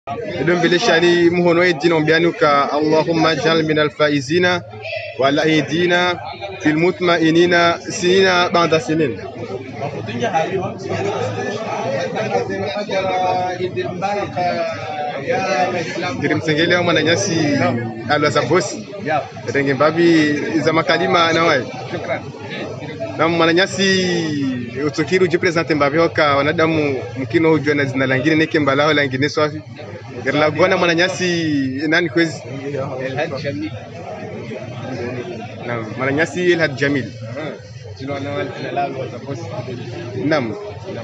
idan vile shani muhono edina ombianuka allahumma jal min alfaizina wala aidina fil mutmainina sinina ba'da sinin ngiri msengele wa mwananyasi alwa za bosi renge mbabi za makalima nawai na mwananyasi utukiru jipresente mbabi hoka wanadamu mkino hujua na zina langine neke mbalao langine swafi ngiri lagona mwananyasi nani kwezi na mwananyasi Elhad Jamil Naam.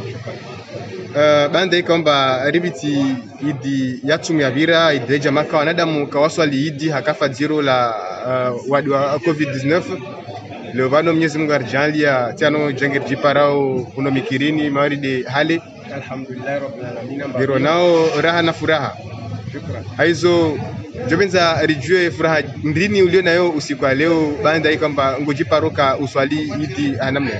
Uh, banda ikomba ribiti idi yatum ya bira ideja maka wanadamu kawaswali idi hakafa jiro la uh, wadi wa covid-19 leo vano Mwenyezi Mungu arjalia tiano jengir jiparao kuno mikirini mawaride hale alhamdulillah rabbil alamin biro nao raha na furaha shukran haizo jobenza rijue furaha ndini ulio nayo usiku wa leo banda hii kwamba ngojiparoka uswali idi anamna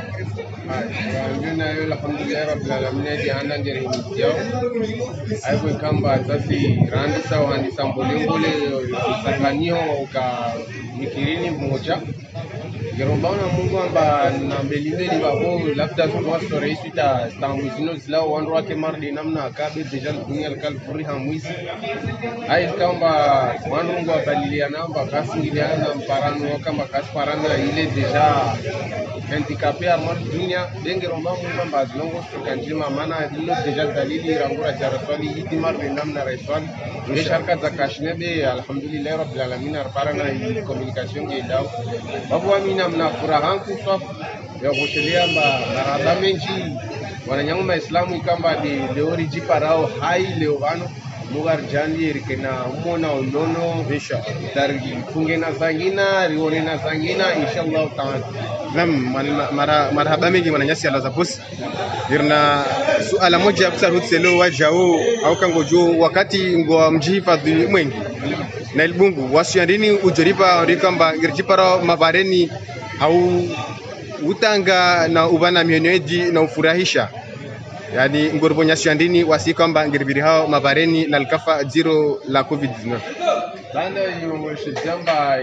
nayo alhamdulillah rabbil alamin di anda ngere mitio ay ko kamba tasi randi sawa handi sambolingole sakanio ka mikirini moja Gerobana Mungu amba na mbelingeli babo labda kwa story sita stambu zino zila wandu wake mardi namna akabe deja dunia kal furiha mwisi ai kamba wandu ngo abalilia namba kasingiliana na mparano kamba kasparana ile deja handicapé armar dunia denge romba Mungu amba zilongo kanjima mana ilo deja dalili rangura jaraswali yiti mardi namna reswali ne sharka za kashnebe alhamdulillah rabbil alamin arparana i communication ge daw babu amina mna furaha kuswa ya kushiria mba maraba menji wananyangu maislamu ikamba de leori jiparao hai leo vano mugar jandi rikena umona unono insha dargi fungena zangina rionena zangina inshallah taala Naam, man- mara marhaba mingi mwananyasi alaza bosi irna suala moja kusarutselo wajao au kango jo wakati ngo mjihifadhi mwengi na ilbungu wasiyandini ujoripa rikamba ngirjipara mabareni au utanga na ubana mionyeji na ufurahisha yani ngorbonya siyandini wasi kwamba ngiribiri hao mabareni na likafa zero la covid-19 banda yongoshe jamba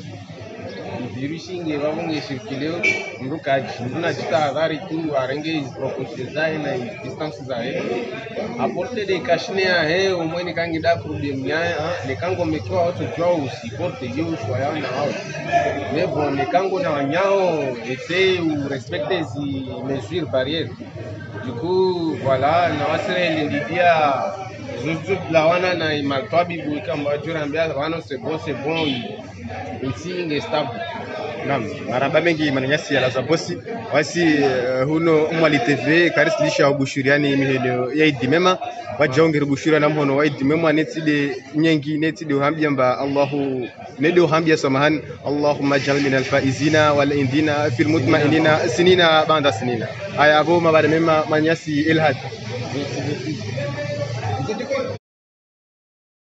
virusi inge vavonge circuleo mndu kaji mndu nachitahadhari tu arenge precaution zae na distance zae aporte de kashine yahe umweni kangida kurudie mnyaya nekangomekiwa watojua usiporte yo ushwa yao na wao mais bon nekango na wanyao ese urespecte zi mesure barriere du coup voilà nawasirele ndidia zuzu lawana na imaltwabi buikamba jurambia wano c'est bon c'est bon insi inge stable Naam, maraba mengi mananyasi ya laza bosi wasi uh, huno mwali TV karisilisha ubushuriani mihelo ya idi mema wajaongera bushura na mhono wa idi mema netide nyengi netide uhambia mba Allahu nede uhambia samahan Allahumma jal min alfaizina wal indina fil mutmainina sinina banda sinina aya abo mabare mema manyasi ilhad